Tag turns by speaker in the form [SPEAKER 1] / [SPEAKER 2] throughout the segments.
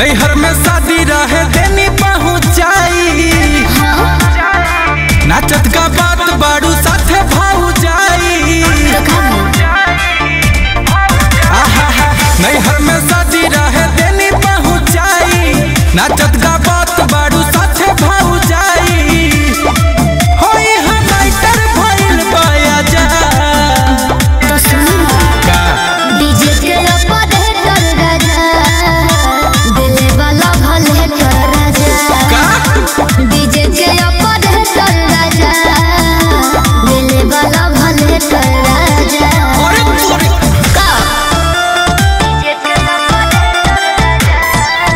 [SPEAKER 1] नैहर में शादी रहे देनी पहुंचाई नाचत का बात बाड़ू साथे भाऊ जाई आहा नैहर में शादी रहे देनी पहुंचाई नाचत का बात बाड़ू साथे भाऊ जाई होई हमाइटर भइल बाया जा
[SPEAKER 2] तो सुन
[SPEAKER 1] का
[SPEAKER 2] डीजे के ऊपर है कर राजा दिल वाला भल है कर राजा
[SPEAKER 1] का
[SPEAKER 2] डीजे के ऊपर है कर राजा दिल वाला भल है कर राजा
[SPEAKER 1] अरे तोरे
[SPEAKER 2] का डीजे के ऊपर है कर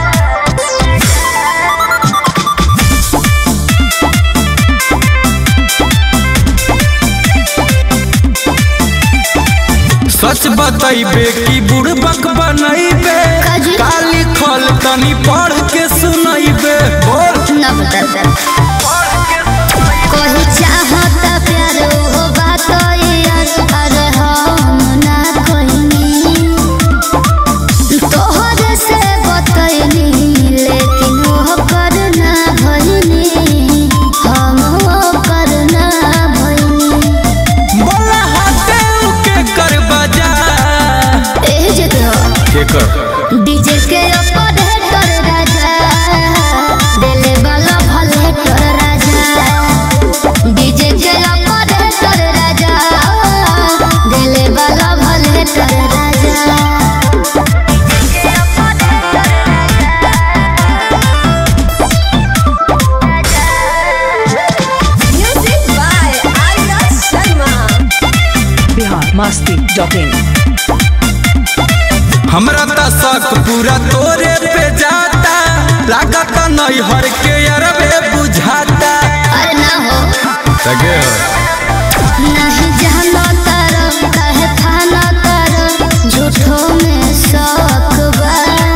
[SPEAKER 1] सच बतैबे कि बुड़बक बनैबे
[SPEAKER 2] काजी?
[SPEAKER 1] काली खल तनी पढ़ के सुनैबे बोल
[SPEAKER 2] ना बता कोई चाहता प्यार हो बात यार अरे हम ना कोई तोहर से बतैनी लेकिन वो करना भइनी हम वो करना भइनी
[SPEAKER 1] बोला हाथे के कर बजा
[SPEAKER 2] एह जे तो
[SPEAKER 1] के कर
[SPEAKER 2] डीजे के ऊपर है कर राजा दिल वाला भल है कर राजा डीजे के ऊपर है कर राजा दिल वाला भल है कर राजा
[SPEAKER 3] Music by Aida Sharma.
[SPEAKER 4] Bihar Masti dot in
[SPEAKER 1] हमरा त शक पूरा तोरे पे जाता लागत नैहर के अरबे बुझाता
[SPEAKER 2] अरे ना हो
[SPEAKER 1] सगे
[SPEAKER 2] नहीं जानो तारो कहे खाना तारो झूठो में शौक बा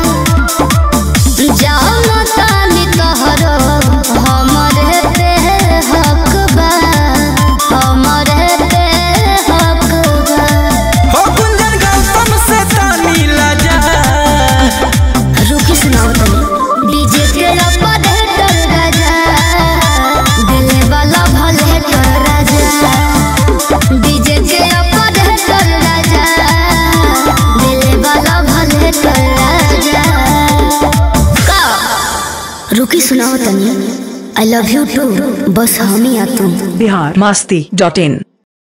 [SPEAKER 2] जानो तानी तोहरो हमरे पे हक बा हमरे पे हक बा
[SPEAKER 1] हो गुंजन गौतम से तानी लजा
[SPEAKER 2] रुकी सुनाओ तनी डीजे के ऊपर है कर राजा दिल वाला भल है कर राजा डीजे के ऊपर है कर राजा दिल वाला भल है कर राजा का रुकी सुनाओ तनी आई लव यू टू बस हम ही आ तुम
[SPEAKER 4] बिहार मस्ती डॉट इन